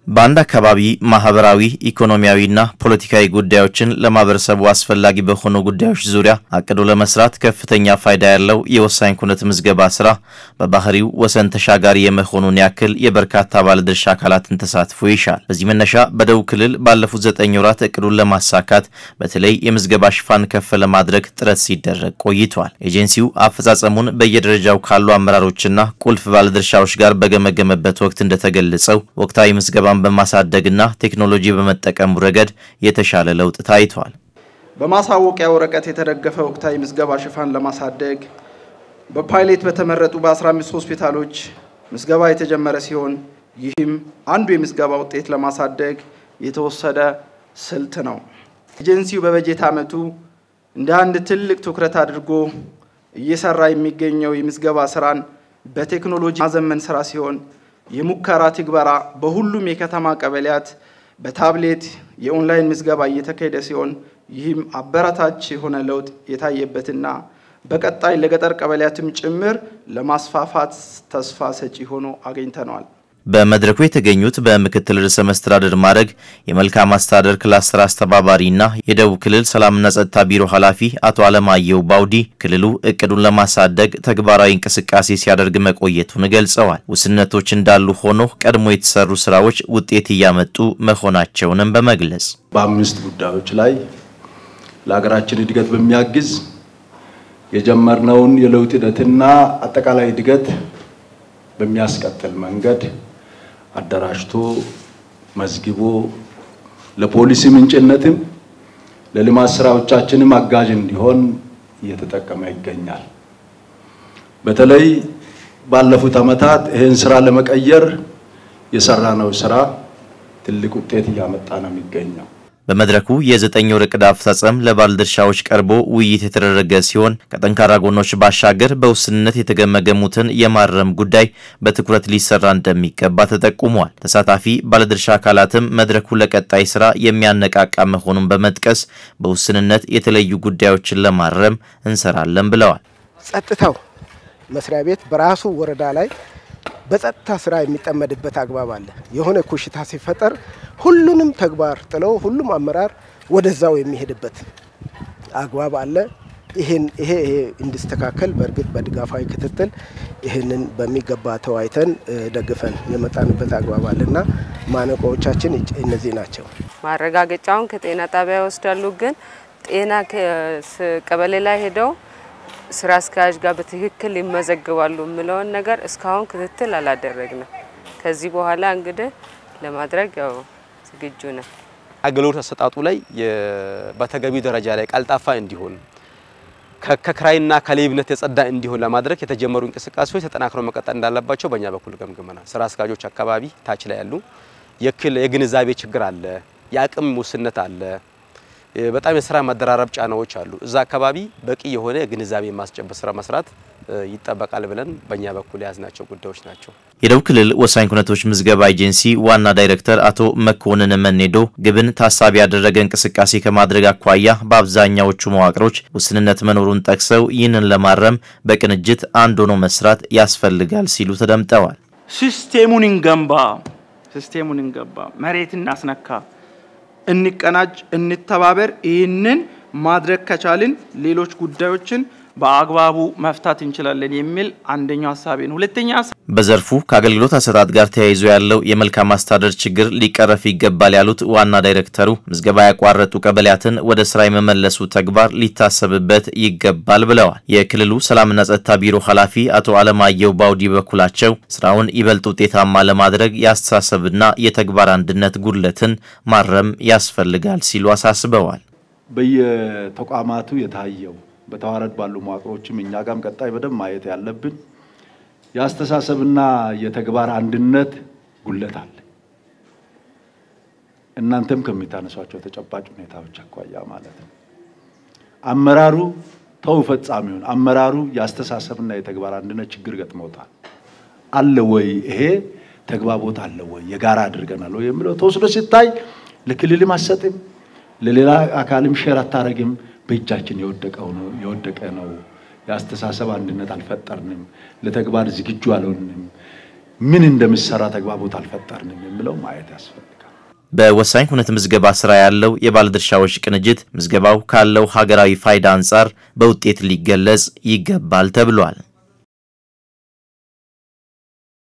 በአንድ አካባቢ ማህበራዊ፣ ኢኮኖሚያዊና ፖለቲካዊ ጉዳዮችን ለማህበረሰቡ አስፈላጊ በሆኑ ጉዳዮች ዙሪያ አቅዶ ለመስራት ከፍተኛ ፋይዳ ያለው የወሳኝ ኩነት ምዝገባ ስራ በባህሪው ወሰን ተሻጋሪ የመሆኑን ያክል የበርካታ ባለድርሻ አካላትን ተሳትፎ ይሻል። በዚህ መነሻ በደቡብ ክልል ባለፉት ዘጠኝ ወራት እቅዱን ለማሳካት በተለይ የምዝገባ ሽፋን ከፍ ለማድረግ ጥረት ሲደረግ ቆይቷል። ኤጀንሲው አፈጻጸሙን በየደረጃው ካሉ አመራሮችና ቁልፍ ባለድርሻዎች ጋር በገመገመበት ወቅት እንደተገለጸው ወቅታዊ ምዝገባ በማሳደግና ቴክኖሎጂ በመጠቀሙ ረገድ የተሻለ ለውጥ ታይቷል። በማሳወቂያ ወረቀት የተደገፈ ወቅታዊ ምዝገባ ሽፋን ለማሳደግ በፓይሌት በተመረጡ በ15 ሆስፒታሎች ምዝገባ የተጀመረ ሲሆን ይህም አንዱ የምዝገባ ውጤት ለማሳደግ የተወሰደ ስልት ነው። ኤጀንሲው በበጀት ዓመቱ እንደ አንድ ትልቅ ትኩረት አድርጎ እየሰራ የሚገኘው የምዝገባ ስራን በቴክኖሎጂ ማዘመን ስራ ሲሆን የሙከራ ትግበራ በሁሉም የከተማ ቀበሌያት በታብሌት የኦንላይን ምዝገባ እየተካሄደ ሲሆን ይህም አበረታች የሆነ ለውጥ የታየበትና በቀጣይ ለገጠር ቀበሌያትም ጭምር ለማስፋፋት ተስፋ ሰጪ ሆኖ አግኝተነዋል። በመድረኩ የተገኙት በምክትል ርዕሰ መስተዳድር ማዕረግ የመልካም አስተዳደር ክላስተር አስተባባሪና የደቡብ ክልል ሰላምና ጸጥታ ቢሮ ኃላፊ አቶ አለማየሁ ባውዲ ክልሉ እቅዱን ለማሳደግ ተግባራዊ እንቅስቃሴ ሲያደርግ መቆየቱን ገልጸዋል። ውስንነቶች እንዳሉ ሆኖ ቀድሞ የተሰሩ ስራዎች ውጤት እያመጡ መሆናቸውንም በመግለጽ በአምስት ጉዳዮች ላይ ለሀገራችን እድገት በሚያግዝ የጀመርነውን የለውጥ ሂደትና አጠቃላይ እድገት በሚያስቀጥል መንገድ አደራጅቶ መዝግቦ ለፖሊሲ ምንጭነትም ለልማት ስራዎቻችንም አጋዥ እንዲሆን እየተጠቀመ ይገኛል። በተለይ ባለፉት ዓመታት ይህን ስራ ለመቀየር የሰራነው ስራ ትልቅ ውጤት እያመጣ ነው የሚገኘው። በመድረኩ የዘጠኝ ወር ዕቅድ አፈጻጸም ለባለድርሻዎች ቀርቦ ውይይት የተደረገ ሲሆን ከጠንካራ ጎኖች ባሻገር በውስንነት የተገመገሙትን የማረም ጉዳይ በትኩረት ሊሰራ እንደሚገባ ተጠቁሟል። ተሳታፊ ባለድርሻ አካላትም መድረኩ ለቀጣይ ስራ የሚያነቃቃ መሆኑን በመጥቀስ በውስንነት የተለዩ ጉዳዮችን ለማረም እንሰራለን ብለዋል። ጸጥታው መስሪያ ቤት በራሱ ወረዳ ላይ በጸጥታ ስራ የሚጠመድበት አግባብ አለ። የሆነ ኮሽታ ሲፈጠር ሁሉንም ተግባር ጥለው ሁሉም አመራር ወደዛው የሚሄድበት አግባብ አለ። ይሄን ይሄ ይሄ እንዲስተካከል በእርግጥ በድጋፋዊ ክትትል ይህንን በሚገባ ተወያይተን ደግፈን የመጣንበት አግባብ አለና ማነቆዎቻችን እነዚህ ናቸው። ማረጋገጫውን ከጤና ጣቢያ ይወስዳሉ። ግን ጤና ቀበሌ ላይ ሄደው ስራ አስኪያጅ ጋር በትክክል ይመዘግባሉ የሚለውን ነገር እስካሁን ክትትል አላደረግንም። ከዚህ በኋላ እንግዲህ ለማድረግ ያው ዝግጁ ነን። አገልግሎት አሰጣጡ ላይ በተገቢው ደረጃ ላይ ቀልጣፋ እንዲሆን ከክራይና ከሌብነት የጸዳ እንዲሆን ለማድረግ የተጀመሩ እንቅስቃሴዎች ተጠናክረው መቀጠል እንዳለባቸው በእኛ በኩል ገምግመናል። ስራ አስኪያጆች አካባቢ ታች ላይ ያሉ የግንዛቤ ችግር አለ፣ የአቅም ውስንነት አለ በጣም የስራ መደራረብ ጫናዎች አሉ። እዛ አካባቢ በቂ የሆነ ግንዛቤ ማስጨበጥ ስራ መስራት ይጠበቃል ብለን በእኛ በኩል የያዝናቸው ጉዳዮች ናቸው። የደቡብ ክልል ወሳኝ ኩነቶች ምዝገባ ኤጀንሲ ዋና ዳይሬክተር አቶ መኮንን መኔዶ ግብን ታሳቢ ያደረገ እንቅስቃሴ ከማድረግ አኳያ በአብዛኛዎቹ መዋቅሮች ውስንነት መኖሩን ጠቅሰው ይህንን ለማረም በቅንጅት አንድ ሆኖ መስራት ያስፈልጋል ሲሉ ተደምጠዋል። ሲስቴሙን እንገንባ፣ ሲስቴሙን እንገንባ፣ መሬት እናስነካ እንቀናጅ፣ እንተባበር። ይህንን ማድረግ ከቻልን ሌሎች ጉዳዮችን በአግባቡ መፍታት እንችላለን የሚል አንደኛው ሀሳቤ ነው። ሁለተኛ በዘርፉ ከአገልግሎት አሰጣጥ ጋር ተያይዞ ያለው የመልካም አስተዳደር ችግር ሊቀረፍ ይገባል ያሉት ዋና ዳይሬክተሩ ምዝገባ ያቋረጡ ቀበሌያትን ወደ ስራ የመመለሱ ተግባር ሊታሰብበት ይገባል ብለዋል። የክልሉ ሰላምና ጸጥታ ቢሮ ኃላፊ አቶ አለማየሁ ባውዲ በኩላቸው ስራውን ይበልጥ ውጤታማ ለማድረግ የአስተሳሰብና የተግባር አንድነት ጉድለትን ማረም ያስፈልጋል ሲሉ አሳስበዋል። በየተቋማቱ የታየው በተዋረድ ባሉ መዋቅሮችም እኛ ጋም ቀጣይ በደንብ ማየት ያለብን የአስተሳሰብና የተግባር አንድነት ጉለት አለ። እናንተም ከምታነሷቸው ተጨባጭ ሁኔታዎች አኳያ ማለት ነው። አመራሩ ተው ፈጻሚውን አመራሩ የአስተሳሰብና የተግባር አንድነት ችግር ገጥሞታል አለ ወይ? ይሄ ተግባቦት አለ ወይ? የጋራ አድርገናል ወይ የሚለው ተወስዶ ሲታይ ለክልልም አሰጥም ለሌላ አካልም ሼር አታረግም። በእጃችን የወደቀው ነው የወደቀ ነው። የአስተሳሰብ አንድነት አልፈጠርንም። ለተግባር ዝግጁ አልሆንም። ምን እንደምሰራ ተግባቦት አልፈጠርንም የሚለው ማየት ያስፈልጋል። በወሳኝ ኩነት ምዝገባ ስራ ያለው የባለድርሻዎች ቅንጅት ምዝገባው ካለው ሀገራዊ ፋይዳ አንጻር በውጤት ሊገለጽ ይገባል ተብሏል።